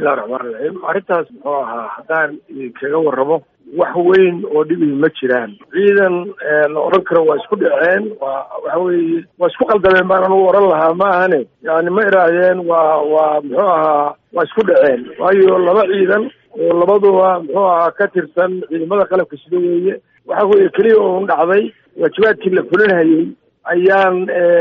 bismillahi raxmaan raxiim arrintaas muxuu ahaa haddaan idinkaga warramo wax weyn oo dhibi ma jiraan ciidan la odhan karo waa isku dhaceen waa waxa weeye waa isku qaldameen baan anugu odhan lahaa ma ahane yani ma iraahdeen waa waa muxuu ahaa waa isku dhaceen waayo laba ciidan oo labaduba muxuu ahaa ka tirsan ciidamada qalabka sida weeye waxa weeye keliya uun dhacday waajibaadkii la fulinhayay ayaan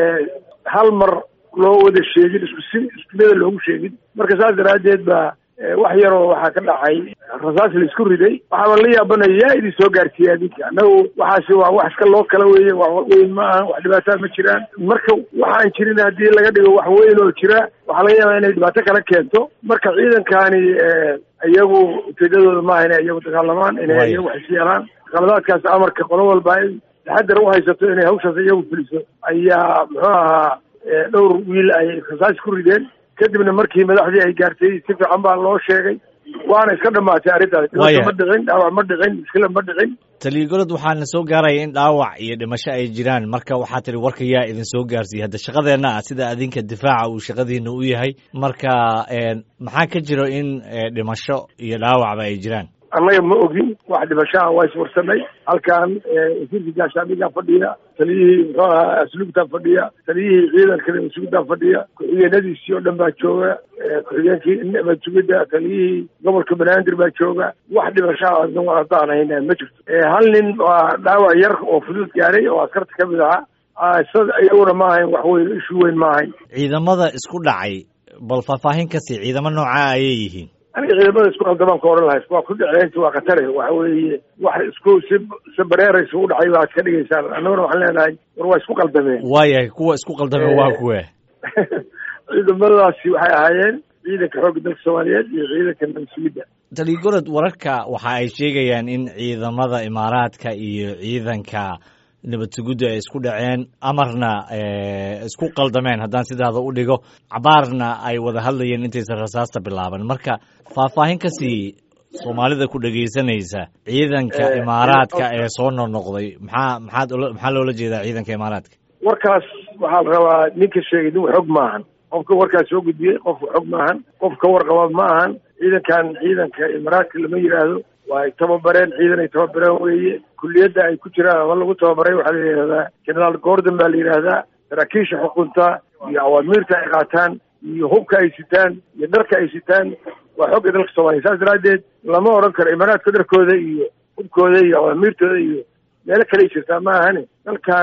hal mar loo wada sheegin isku si iskumada loogu sheegin marka saas daraaddeed baa wax yaroo waxaa ka dhacay rasaas la isku riday waxaaba la yaabanaya yaa idin soo gaarsiiya adinka annagu waxaasi waa wax iska loo kala weeye wax weyn ma aha wax dhibaataa ma jiraan marka waxaan jirin haddii laga dhigo wax weyn oo jira waxaa laga yaabaa inay dhibaato kala keento marka ciidankani iyagu ujeedadooda maaha inay iyagu dagaalamaan inay iyagu wax is yeelaan qaladaadkaas amarka qolo walba in taxadar u haysato inay hawshaas iyagu fuliso ayaa muxuu ahaa dhowr wiil ay rasaas ku rideen kadibna markii madaxdii ay gaartay si fiican baa loo sheegay waana iska dhamaatay arrintaas dhibaato ma dhicin dhaawac ma dhicin muskila ma dhicin taliya-golod waxaana soo gaaraya in dhaawac iyo dhimasho ay jiraan marka waxaa tihi warka yaa idin soo gaarsiiyey hadda shaqadeenna ah sida adinka difaaca uu shaqadiina u yahay marka maxaa ka jiro in dhimasho iyo dhaawacba ay jiraan annaga ma ogin wax dhimashaha waa iswarsanay halkan wasiirka gaashaamigaa fadhiya taliyihii muxuu ahaa asluubtaa fadhiya taliyihii ciidanka nabadsugidaa fadhiya ku-xigeenadiisii oo dhan baa jooga ku-xigeenkii nabadsugida taliyihii gobolka banaadir baa jooga wax dhimashaha haddaan hayna ma jirto hal nin waa dhaawac yar oo fudud gaaray oo askarta ka mid ahaa iyaguna ma ahayn wax weyn ishu weyn ma ahayn ciidamada isku dhacay bal faahfaahin kasii ciidamo noocaa ayay yihiin aniga ciidamada isku qaldamaan ka odhan lahay waa ku dhaceynta waa khatare waxa weeye wax isku si si bareeraysa u dhacay baad ka dhigaysaan annaguna waxaan leenahay war waa isku qaldameen waayahay kuwa isku qaldameen waa kuwe ciidamadaasi waxay ahaayeen ciidanka xoogga dalka soomaaliyeed iyo ciidanka nabadsugidda taligorod wararka waxa ay sheegayaan in ciidamada imaaraadka iyo ciidanka nabad suguddu ay isku dhaceen amarna isku qaldameen haddaan sidaada u dhigo cabaarna ay wada hadlayeen intaysan rasaasta bilaaban marka faahfaahin kasii soomaalida ku dhegaysanaysa ciidanka imaaraadka ee soo noqnoqday maxaa maxaad maxaa loola jeedaa ciidanka imaaraadka warkaas waxaa la rabaa ninka sheegay nin xog maahan qofka warkaas soo gudbiyey qofka xog maahan qof ka warqaba ma ahan ciidankan ciidanka imaaraadka lama yidhaahdo waa ay tababareen ciidan ay tababareen weeye kulliyadda ay ku jiraan ama lagu tababaray waxaa la yidhahdaa generaal gordon baa la yidhaahdaa saraakiisha xukunta iyo awaamiirta ay qaataan iyo hubka ay sitaan iyo dharka ay sitaan waa xogga dalka soomaaliya saas daraaddeed lama odhan karo imaaraadka dharkooda iyo hubkooda iyo awaamiirtooda iyo meelo kaley jirtaa ma ahane dalkan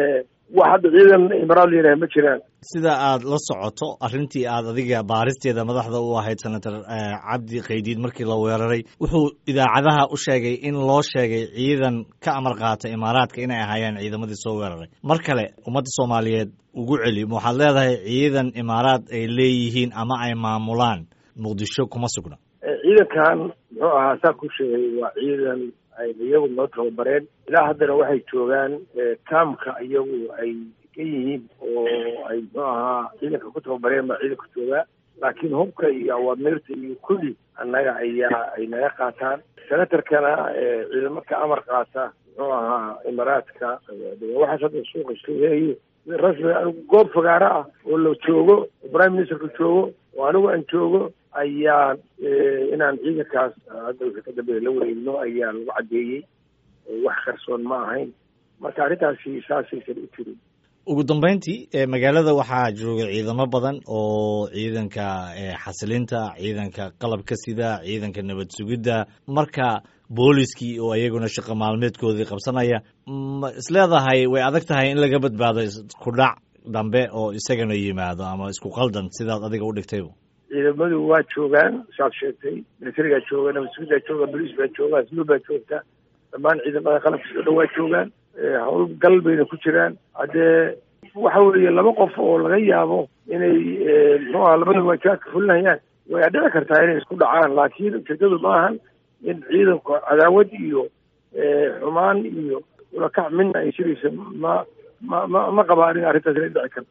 wax hadda ciidan imaraad la yidhaha ma jiraan sida aad la socoto arrintii aad adiga baaristeeda madaxda u ahayd senator cabdi qaydiid markii la weeraray wuxuu idaacadaha u sheegay in loo sheegay ciidan ka amar qaata imaaraadka inay ahaayeen ciidamadii soo weeraray mar kale ummadda soomaaliyeed ugu celi waxaad leedahay ciidan imaaraad ay leeyihiin ama ay maamulaan muqdisho kuma sugna ciidankan muxuu ahaa saa ku sheegay waa ciidan ay iyagu noo tababareen ilaa haddana waxay joogaan kaamka iyagu ay ka yihiin oo ay muxuu ahaa ciidanka ku tababareen baa ciidanka joogaa laakiin hubka iyo awaamiirta iyo kulli annaga ayaa ay naga qaataan senatarkana ciidamo ka amar qaata muxuu ahaa imaaraadka waxaas hadda suuqa isleeyayo rasmi anigu goob fagaaro ah oo la joogo oo prime ministerka joogo oo anigu aan joogo ayaan inaan ciidankaas hadda wixii ka dambeeya la wareegno ayaa lagu caddeeyey wax qarsoon ma ahayn marka arrintaasi saasaysan u jirin ugu dambeyntii magaalada waxaa jooga ciidamo badan oo ciidanka xasilinta ciidanka qalabka sida ciidanka nabad sugidda marka booliskii oo iyaguna shaqo maalmeedkoodii qabsanaya ma isleedahay way adag tahay in laga badbaado isku dhac dambe oo isagana yimaado ama isku qaldan sidaad adiga u dhigtayba ciidamadu waa joogaan saad sheegtay militarigaa jooga nabadsugidaa jooga boliis baa jooga asluub baa joogta dhammaan ciidamada qalabkiisa o dhan waa joogaan howlgal bayna ku jiraan haddee waxa weeye laba qof oo laga yaabo inay muxuu aha labada waajibaadka fulinayaan way dhici kartaa inay isku dhacaan laakiin ujeedadu ma ahan in ciidanku cadaawad iyo xumaan iyo ulakac midna ay jiraysa ma ma ma ma qabaan in arrintaas inay dhici karto